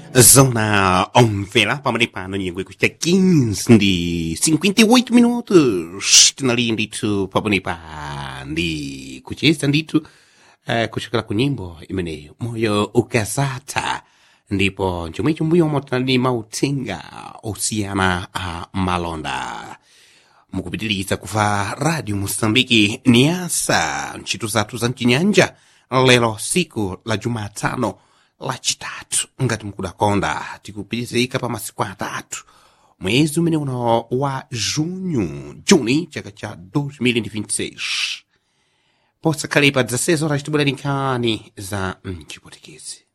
Zona omvela pamene nyengo ikuchita 15 ndi 58 minutos tinali ndithu pamenepa ndi kucheza ndithu eh, kuchokera ku nyimbo imeneyo moyo ukazatha ndipo chomwecho mbuyomo tinali mauthenga osiyana a malonda mukupitiriza kuva radio mosambiki niasa ntchito zathu za mchinyanja lero siku la jumatano lachitatu ngati mukudakonda tikupitizika pa masiku atatu mwezi umene uno wa junho juni chaka cha 2026 posakhalepa 16 horas tibwera nkhani za mchipotekezi